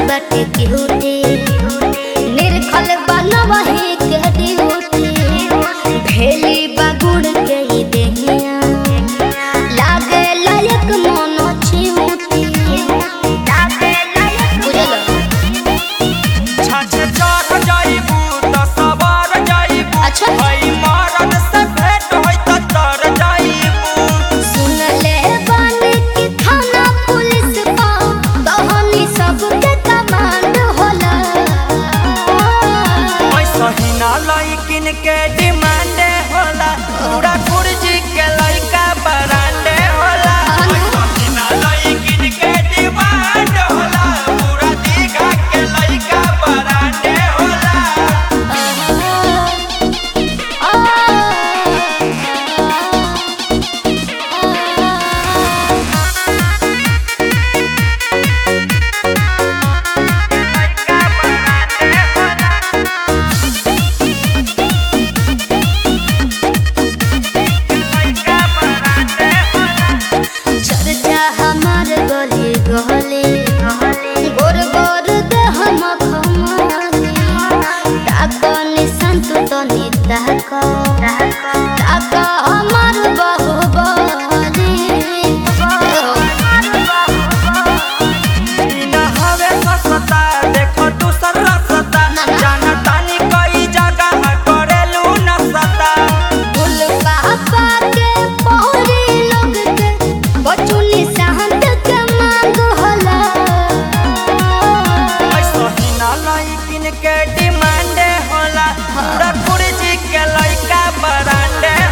बाटे केहुटी निर्खल बनवही के ड्यूटी भेली बागुड़ के ही देहिया लागे लायक मोनो छिउटी लागे लायक बुझल छछ चढ़ जाइबू त सवार जाइबू अच्छा। हई मरद से भेंट होई त तर जाइबू सुन ले बानी कि थाना पुलिस पा कहानी सबके कमांड होला ऐसा ही ना लइकिन के डिमांड होला पूरा कुर्जी के लइका बरांडे होला ऐसा ही ना लइकिन के डिमांड होला पूरा दीघा के लइका बरांडे होला चर्चा हमार गली गली गोर गोर दे हम खमाली ताको निशान तू तो निताको ताको हमार बाहुबली ई ना हवे सस्ता देखो दूसर रसता जाना तानी कई जगह करेलू नसता फूल पापा के पौरी लोग के बचुनी सहंत के मांग होला ऐसा ही ना लइकिन के डिमांड होला पूरा कुर्जी के लइका बरांडे